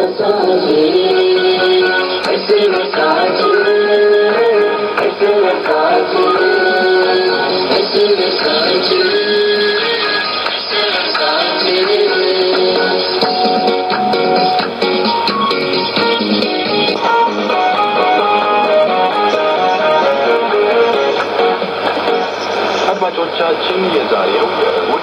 አድማጮቻችን የዛሬው የእሁድ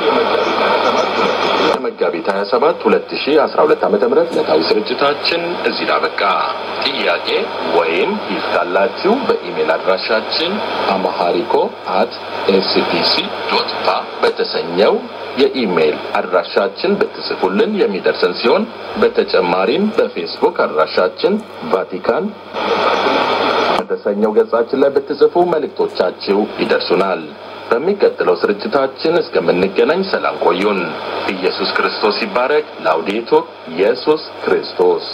የመጋቢት 27 2012 ዓ ም ዕለታዊ ስርጭታችን እዚህ ላበቃ። ጥያቄ ወይም ሂስ ካላችሁ በኢሜል አድራሻችን አማሃሪኮ አት ኤስፒሲ ዶት ፓ በተሰኘው የኢሜይል አድራሻችን ብትጽፉልን የሚደርሰን ሲሆን በተጨማሪም በፌስቡክ አድራሻችን ቫቲካን በተሰኘው ገጻችን ላይ ብትጽፉ መልእክቶቻችሁ ይደርሱናል። በሚቀጥለው ስርጭታችን እስከምንገናኝ ሰላም ቆዩን። ኢየሱስ ክርስቶስ ይባረክ። ላውዴቱር ኢየሱስ ክርስቶስ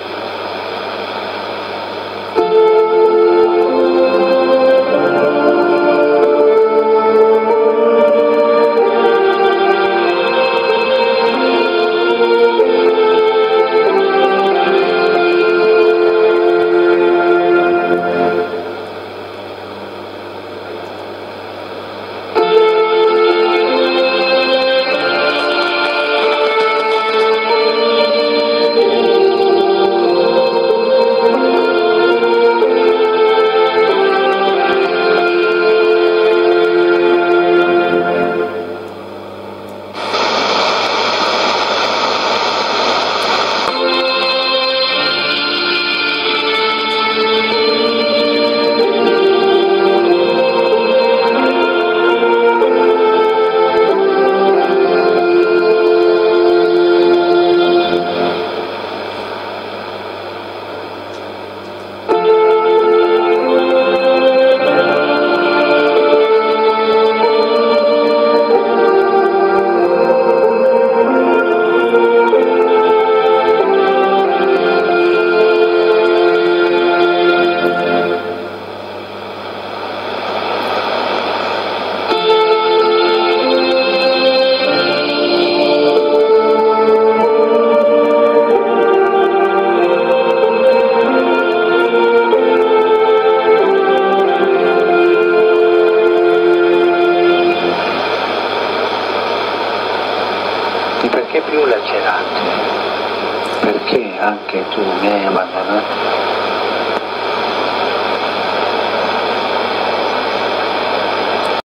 Di perché più lacerato? Perché anche tu mi hai abbandonato?